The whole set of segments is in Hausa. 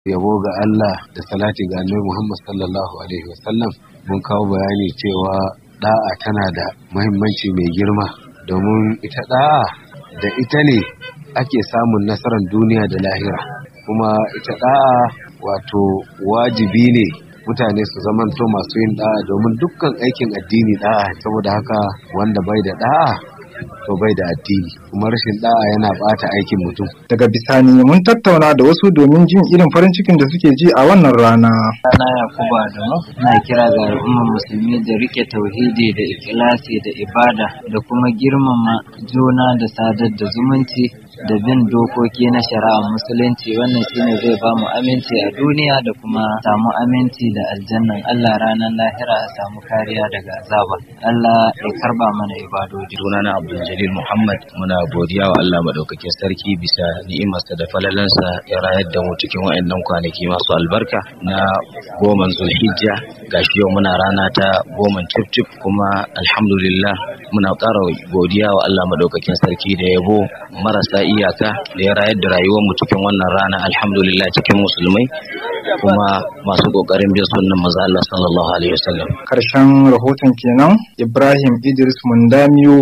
yabo ga Allah da salati ga Annabi Muhammad sallallahu alaihi wasallam mun kawo bayani cewa da'a tana da muhimmanci mai girma domin ita da'a da ita ne ake samun nasarar duniya da lahira kuma ita da'a wato wajibi ne mutane su zamanto masu yin da'a domin dukkan aikin addini da'a saboda haka wanda bai da da'a to bai da addini kuma rashin da'a yana bata aikin mutum daga bisani mun tattauna da wasu domin jin irin farin cikin da suke ji a wannan rana Rana Yakubu Adamu na kira ga al'ummar musulmi da rike tauhidi da ikilasi da ibada da kuma girmama juna da sadar da zumunci da bin dokoki na shari'ar musulunci wannan shine zai ba mu aminci a duniya da kuma samu aminci da aljannan Allah ranar lahira a samu kariya daga azaba Allah ya karba mana ibadoji sunana Abdul Jalil Muhammad muna godiya wa Allah madaukakin sarki bisa ni'imarsa da falalansa ya rayar da mu cikin wayannan kwanaki masu albarka na goman Zulhijja gashi yau muna rana ta goman cif kuma alhamdulillah muna ƙara godiya wa Allah madaukakin sarki da yabo marasa iyaka da ya rayar da rayuwar mu cikin wannan rana alhamdulillah cikin musulmai kuma masu kokarin bin sunnan manzo Allah sallallahu alaihi wasallam karshen rahoton kenan Ibrahim Idris Mundamiyo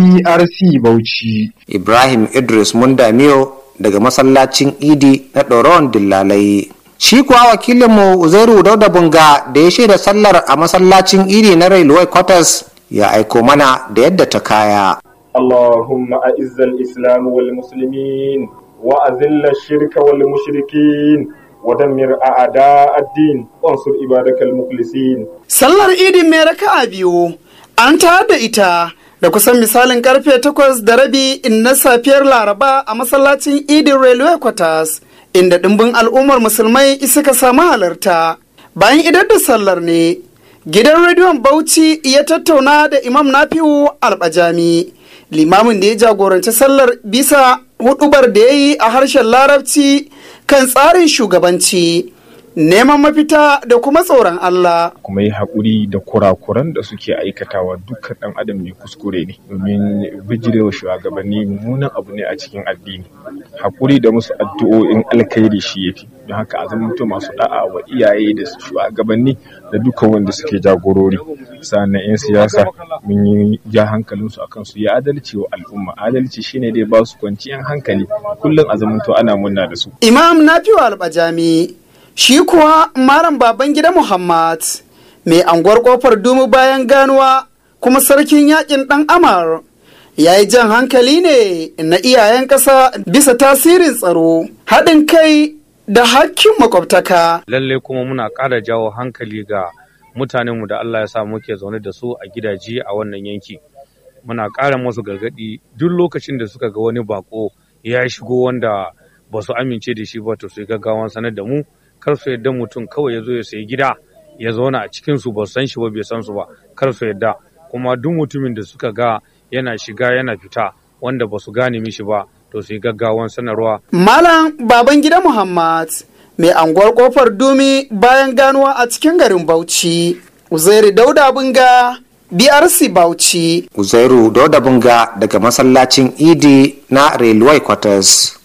BRC Bauchi Ibrahim Idris Mundamiyo daga masallacin Idi na Doron Dillalai Shi kuwa wakilinmu Uzairu Dauda Bunga da ya shaida sallar a masallacin Idi na Railway Quarters ya aiko mana da yadda ta kaya. اللهم أعز الإسلام والمسلمين وأذل الشرك والمشركين ودمر أعداء الدين وانصر عبادك المخلصين Sallar idin mai raka'a biyu an tayar da ita da kusan misalin karfe takwas da rabi na safiyar Laraba a masallacin idin Railway Quarters inda ɗimbin al'ummar musulmai suka samu halarta. Bayan idar da sallar ne, gidan rediyon Bauchi ya tattauna da Imam Nafi'u Albajami. limamin da ya jagoranci sallar bisa hudubar da ya yi a harshen larabci kan tsarin shugabanci neman mafita da kuma tsoron Allah. kuma yi haƙuri da kurakuran da suke aikatawa dukkan ɗan adam mai kuskure ne domin bijirewa shugabanni mummunan abu ne a cikin addini haƙuri da musu addu'o'in alkhairi shi yafi don haka a zama masu da'a wa iyaye da shugabanni da dukkan wanda suke jagorori sannan 'yan siyasa mun yi ja hankalinsu akan su ya adalci wa al'umma adalci shine dai ba su kwanciyar hankali kullum a zamanto ana munna da su Imam Nafi'u Albajami shi kuwa Malam Babangida Muhammad mai anguwar kofar dumu bayan ganuwa kuma sarkin yakin ɗan Amar ya yi jan hankali ne na iyayen ƙasa bisa tasirin tsaro haɗin kai da hakkin makwabtaka. lalle kuma muna ƙara jawo hankali ga mutanenmu da Allah ya sa muke zaune da su a gidaje a wannan yanki muna ƙara musu gargaɗi duk lokacin da suka ga wani bako ya shigo wanda ba su amince da shi ba to su yi gaggawan sanar da mu kar su yadda mutum kawai ya zo ya sayi gida ya zauna a cikin su ba su san shi ba bai san su ba kar su yadda kuma duk mutumin da suka ga yana shiga yana fita wanda ba su gane mishi ba to su yi gaggawan sanarwa Malam Babangida Muhammad mai anguwar kofar dumi bayan ganuwa a cikin garin Bauchi. Uzairi Dauda Bunga BRC Bauchi. Uzairu Dauda Bunga daga masallacin Idi na Railway Quarters.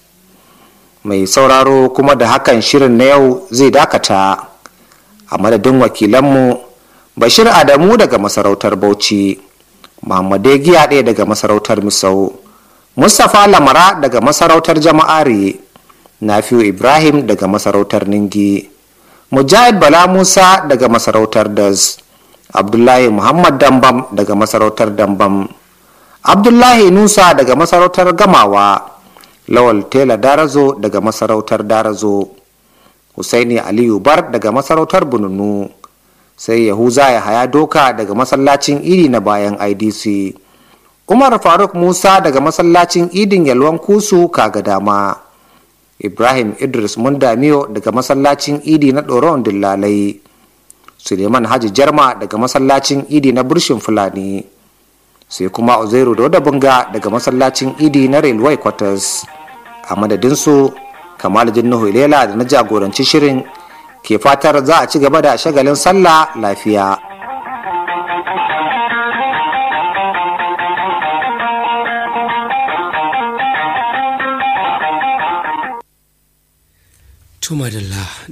Mai sauraro kuma da hakan shirin na yau zai dakata a madadin wakilanmu Bashir Adamu daga masarautar Bauchi, Muhammad Giya ɗaya daga masarautar Misau, Mustapha Lamara daga masarautar Jama'are, Nafiu Ibrahim daga masarautar Ningi, Mujahid Bala Musa daga masarautar Das. abdullahi muhammad dambam daga masarautar dambam abdullahi nusa daga masarautar gamawa lawal tela darazo daga masarautar darazo husaini aliyu bar daga masarautar bununu sai yahuza ya haya doka daga masallacin idi na bayan idc umar faruk musa daga masallacin idin yalwan kusu kaga dama ibrahim idris mundamiyo daga masallacin idi na doron dillalai suleiman haji jarma daga masallacin idi na burshin fulani sai kuma uzairu da bunga daga masallacin idi na railway quarters a madadinsu kamal jinnuhu ilela da na jagoranci shirin ke fatar za a ci gaba da shagalin sallah lafiya to madalla